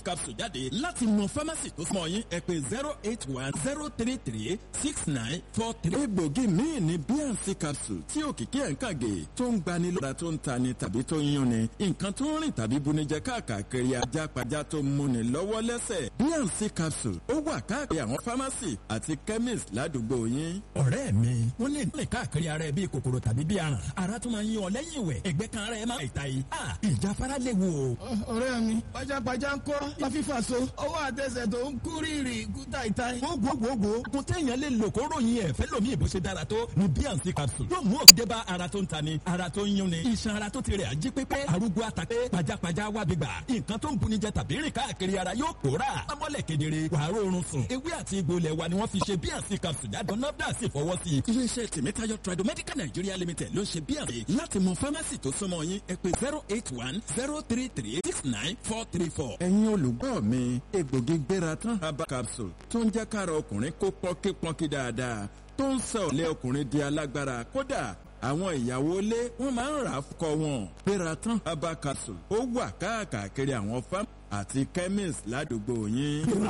capsule jáde láti mọ pharmacy tó súnmọ́ yín ẹ pè zero eight one zero three three six nine four three. egbògi míì ní bnc capsule tí òkìkí ẹ̀ ń kàgé tó ń gbani lọ́ra tó ń tani tàbí tó ń yúnni nǹkan tó ń rìn tàbí bunijẹ káàkiri ajápajá tó ń múni lọ́wọ́ lẹ́sẹ̀ bnc capsule ó wà káàkiri àwọn pharmacy àti chemist ládùúgbò yín. ọ̀rẹ́ mi wọ́n lè rìn káàkiri ara ẹ bíi kòkòrò tàbí bíi aràn ara tó máa ń yún ọ lẹ́yìn ìwẹ̀ ẹgbẹ́ kan ara ẹ máa ń ta yìí. ìjáfara léwu o. ọ̀rẹ́ mi pajápajá ń kọ́ láfífà so ọwọ́ àtẹsẹ̀ tó ń kú rírì kú táìtáì. gbogbogbò kun téèyàn lè lò kó ròyìn ẹ̀ fẹ́ lómi ìbò ṣe dára tó ni bnc capsule yóò mú òkìdé bá ara tó ń tani ara tó ń yúnni iṣan ara tó ti rẹ̀ ají pépé arúgbó àtàpé pajápajá wá gbígbà nǹkan tó ń buni jẹ tàbí rìn káàkiri ara yóò pòórà amọ́lẹ̀ kedere wàá rọrùn sùn ewé àti egbò ilẹ̀ wa ni wọ́n fi ṣe bnc capsule jáde nọ́dà sì fọwọ́ sí i. iléeṣẹ́ tèmítáyọ̀ tradomedical nigeria limited ló ń ṣe bnc láti mọ pharmacy tó súnmọ́ yín ẹ pè zero eight one zero three three six nine four three four. ẹ̀yin olùgbọ́ mi egbògi gbéra tán herbal capsule tó ń jẹ́ kára ọkùnrin kó pọ́nkípọ́nkí dáadáa tó ń sọ ọ̀lẹ́ ọkùnrin di alágbára kódà àwọn ìyàwó ilé wọn máa ń rà á fọkọ wọn gbéra tán herbal capsule ó wà káàkiri àwọn fámù àti chemist ládùúgbò yín.